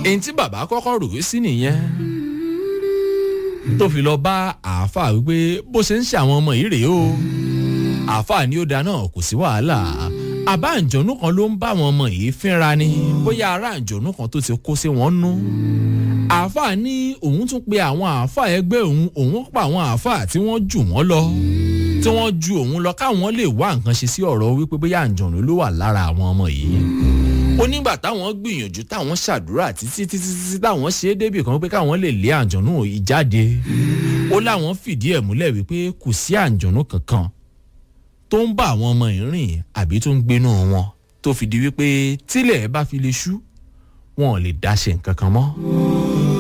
èyí tí bàbá kọ́kọ́ rò ó sí nìyẹn tó fi lọ bá àáfàá wípé bó ṣe ń ṣe àwọn ọmọ yìí rèé o àáfàá ni ó da náà kò sí wàhálà àbá àǹjọ̀nú kan ló ń bá àwọn ọmọ yìí fínra ni bóyá ará àǹjọ̀nú kan tó ti kó sí wọn nú àáfàá ní òun tún pe àwọn àáfàá ẹgbẹ́ òun òun pa àwọn àáfàá tí wọ́n jù wọ́n lọ tí wọ́n ju òun lọ káwọn lè wá nǹkan ṣe sí ọ̀rọ̀ wípé bóyá àǹjọ̀nú ló wà lára àwọn ọmọ yìí ó nígbà táwọn gbìyànjú táwọn ṣàdúrà títí títí títí táwọn ṣe é débì kan pé káwọn lè lé àǹjọ̀nú yìí jáde ó láwọn fìdí ẹ̀ múlẹ̀ wípé kò sí àǹjọ̀nú kankan tó ń bá àwọn ọmọ yìí rìn àbí tó ń gbénú wọn tó fi di wípé tílẹ̀ bá fi lè ṣú wọn ò lè dáṣe nǹkan kan mọ́.